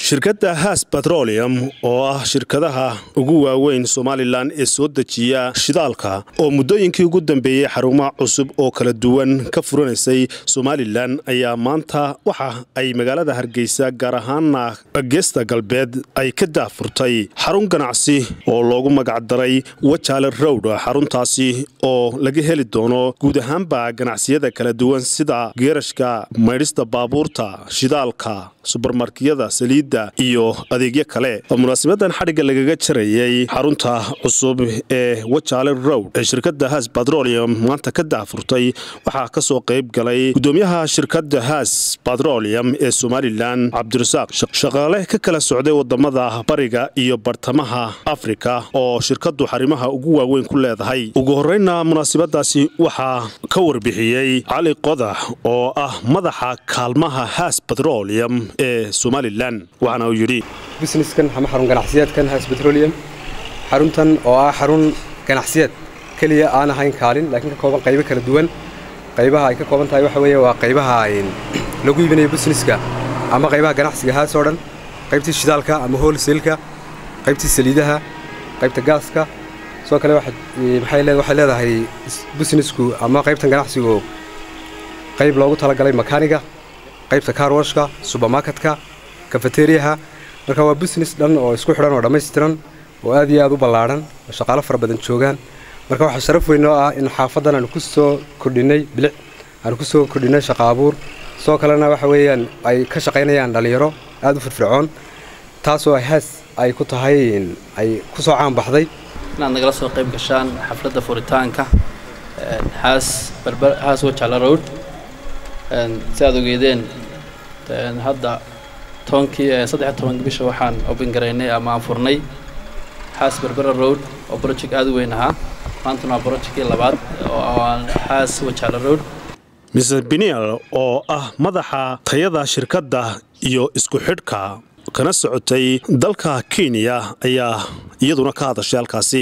shirkadda haas batrolium oo ah shirkadaha ugu waaweyn somalilan ee soo dejiya shidaalka oo muddooyinkii ugu dambeeyey xarumo cusub oo kala duwan ka furanaysay somalilan ayaa maanta waxa ay magaalada hargeysa gaar ahaana geesta galbeed ay ka daafurtay xarun ganacsi oo loogu magacdaray wajaale rowd xaruntaasi oo laga heli doono guud ahaanba ganacsiyada kala duwan sida geerashka maydhista baabuurta shidaalka subarmarkiyada saliidda iyo adeegyo kale oo munaasibadan xadhigga lagaga jarayay xarunta cusub ee wajaale rowd ee shirkadda haas batrolium maanta ka daafurtay waxaa ka soo qayb galay gudoomiyaha shirkadda haas batrolium ee somalilan cabdirasaaq shaqaale ka kala socday wadamada bariga iyo bartamaha afrika oo shirkaddu xarimaha ugu waaweyn ku leedahay ugu horeyna munaasibadaasi waxaa ka warbixiyey cali qodax oo ah madaxa kaalmaha haas batrolium ee somalilan waxaana uu yidhi businesskan ama xarun ganacsiyeedkan haas petroleum xaruntan oo ah xarun ganacsiyeed keliya aan ahayn kaalin laakiin ka kooban qaybo kala duwan qaybaha ay ka kooban tahay waxa weeye waa qaybaha lagu iibinayo businesska ama qaybaha ganacsiga haas oo dhan qaybtii shidaalka ama wholesale-ka qaybtii saliidaha qaybta gaaska sidoo kale waxay leedahay businessku ama qaybtan ganacsigu qayb loogu talagalay makaaniga qaybta carwashka subermarketka kafeteriyaha marka waa business dhan oo isku xidhan oo dhammaystiran oo aad iyo aad u ballaadhan oo shaqaalo fara badan joogaan marka waxaa sharaf weyn oo ah in xaafaddan aanu ku soo kordhinnay bilic aanu ku soo kordhinnay shaqa abuur sidoo kalena waxa weeyaan ay ka shaqaynayaan dhallinyaro aad u firfircoon taasoo haas ay ku tahay ay ku soo caan baxday inaad nagala soo qayb gashaan xafladda furitaanka haas barbar haas wajaala road si aad ogeedeen hadda tobankii saddex tobanka bisha waxaan open garaynay ama aan furnay haas berbera road oo project aad u weyn ahaa maantana waa projectkii labaad oo haas wajaala road mr biniel oo ah madaxa tayada shirkadda iyo isku xidhka kana socotay dalka kenya ayaa iyaduna ka hadashay halkaasi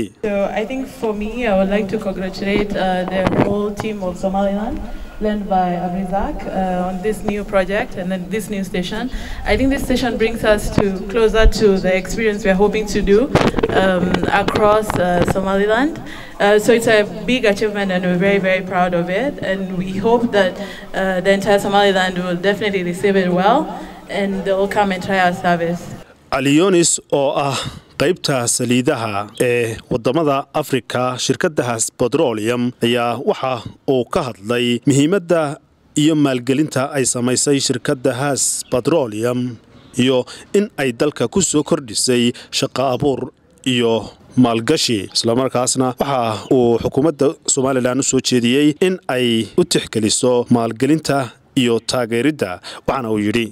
led by Abrizak uh, on this new project and then this new station. I think this station brings us to closer to the experience we're hoping to do um, across uh, Somaliland. Uh, so it's a big achievement and we're very, very proud of it. And we hope that the entire Somaliland will definitely receive it well and they will come and try our service. alionis oo ah qaybta saliidaha ee wadamada afrika shirkadahaas batrolium ayaa waxa uu ka hadlay muhiimadda iyo maalgelinta ay samaysay shirkadda haas batrolium iyo in ay dalka ku soo kordhisay shaqo abuur iyo maalgashi islamarkaasna waxa uu xukuumadda somalilan u soo jeediyey in ay u tixgeliso maalgelinta iyo taageeridda waxaana uu yidhi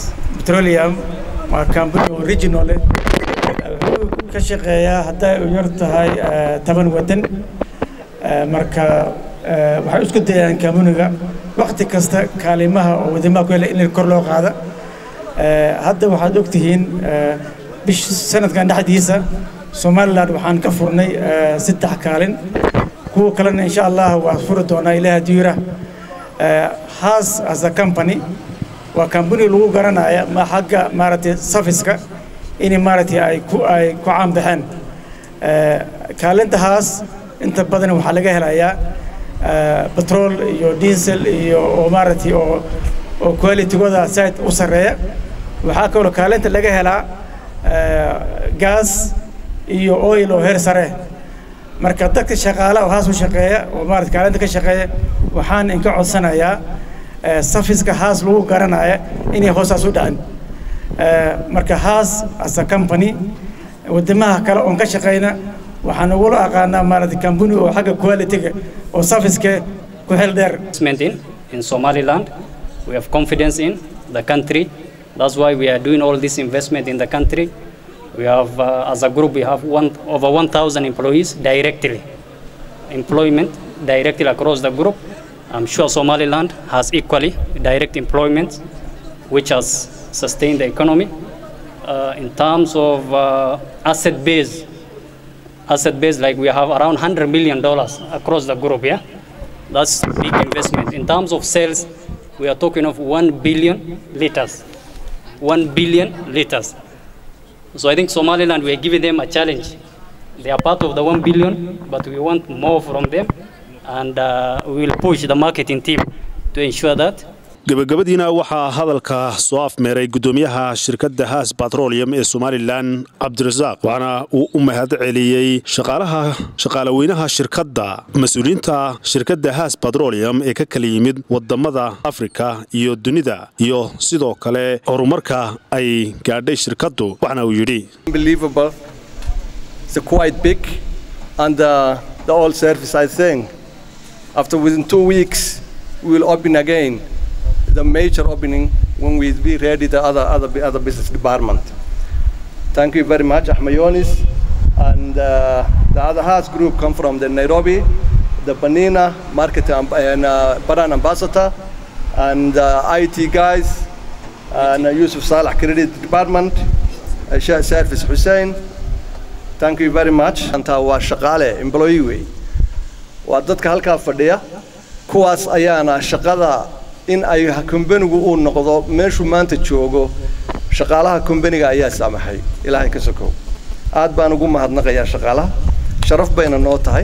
waa kambani original wuxuu ka shaqeeyaa hadday u yar tahay toban waddan marka waxay isku dayaan kambaniga wakti kasta kaalimaha oo wadamaha ku hela in kor loo qaada hadda waxaad ogtihiin bish sanadkan dhexdiisa somaliland waxaan ka furnay saddex kaalin kuwa kalena insha allah waa furi doonaa ilaah diira haas as a company waa kambani lagu garanaya ma xagga maaragtay safiska in maaragtay ay ku ay ku caanbaxeen kaalintahaas inta badan waxaa laga helayaa batrool iyo diesel iyo oo maaragtay oo oo qualitygooda saaid u sarreeya waxaa kaloo kaalinta laga helaa gaas iyo oil oo heer sare marka dadka shaqaala oo haas u shaqeeya oo maarata kaalinta ka shaqeeya waxaan inka codsanayaa safiska haas lagu garanaya inay hoosaas u dhacin marka haas as a company wadamaha kale oon ka shaqayna waxaan ugula aqaanaa maarata company oo xagga qualityga oo safiska ku xel dheer in somaliland we have confidence in the country that's why we are doing all this investment in the country we have uh, as a group we have one, over 1000 employees directly employment directly across the group I'm sure Somaliland has equally direct employment, which has sustained the economy. Uh, in terms of uh, asset base, asset base like we have around 100 million dollars across the group. Yeah, that's a big investment. In terms of sales, we are talking of 1 billion liters 1 billion liters. So I think Somaliland, we are giving them a challenge. They are part of the 1 billion, but we want more from them. And uh, we will push the marketing team to ensure that gabagabadiina waxaa hadalka soo afmeeray guddoomiyaha shirkadda haas batrolium ee somalilan cabdirasaaq waxaana uu u mahad celiyey shaqaalaha shaqaalaweynaha shirkadda mas-uuliyiinta shirkadda haas batrolium ee ka kala yimid wadamada afrika iyo dunida iyo sidoo kale horumarka ay gaadhay shirkaddu waxaana uu yidhi unbelievable. It's quite big, and uh, the old service, I think, after within two weeks, we will open again the major opening when we be ready the other other bu- other business department. Thank you very much, Ahmayonis, and uh, the other house group come from the Nairobi, the Banina Market amb- and uh, Baran Ambassador, and uh, IT guys, and uh, Yusuf Salah Credit Department, uh, Shah Service Hussein. Thank you very much. Anta waa shaqaale employee wey. Waa dadka halkaa fadhiya. Kuwaas ayaana shaqada in ay kumbanigu uu noqdo meeshuu maanta joogo shaqaalaha kumbaniga ayaa saamaxay ilaahay ka sokow aad baan ugu mahadnaqayaa shaqaalaha sharaf bayna noo tahay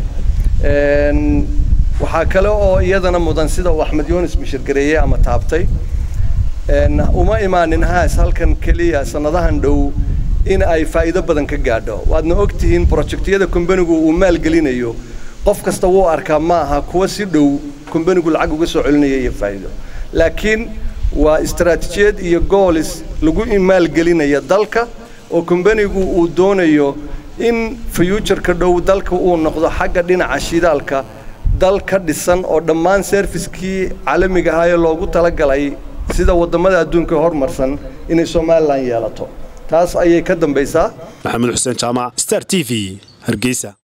Een, waxaa kale oo iyadana mudan sida uu axmed yunis mishirgareeye ama taabtay Een, uma imaanin haas halkan keliya sannadahan dhow in ay faa'iido badan ka gaadho waadna ogtihiin projektiyada kumbanigu uu maalgelinayo qof kasta wuu arkaa ma aha kuwa si dhow kumbanigu lacag uga soo celinaya iyo faa'iido laakiin waa istaraatijiyad iyo goolis lagu maalgelinaya dalka oo kumbanigu uu doonayo in future-ka dhow dalka uu noqdo xagga dhinaca shidaalka dal ka dhisan oo dhammaan serviskii caalamiga ahaa ee loogu talagalay sida waddamada adduunka horumarsan inay somalilan yeelato taas ayay ka dambaysaa maxamed xuseen jaamac star t v hargeysa